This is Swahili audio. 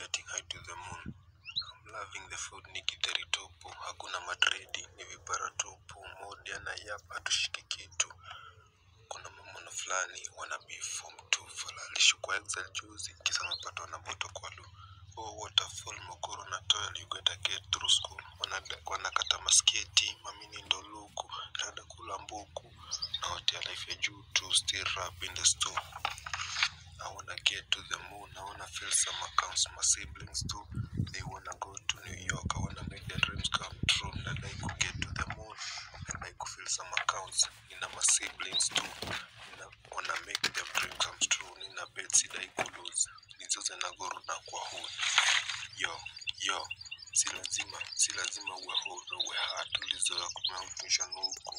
getting high to the moon I'm loving the food ni githeri tupu hakuna madredi ni vipara tupu modi ana yap hatushiki kitu kuna mamono fulani wana beef form 2 fala alishukwa excel juzi kisa mapatwa na moto kwa lu oh waterfall mokoro na toil you gotta get through school Wanada- wanakata masketi mamini ndo luku rada kula mbuku na watia life ya juu tu still rap in the store I wanna get to the moon. I wanna fill some accounts. My siblings too. They wanna go to New York. I wanna make their dreams come true. And I could get to the moon. And I could fill some accounts. Nina my siblings too. Nina wanna make their dream come true. Nina bet sidai kulose. Nizoze na guru na kwa hood. Yo, yo. Si lazima, si lazima uwe huru, uwe hard. Ulizoea kumautisha nuku.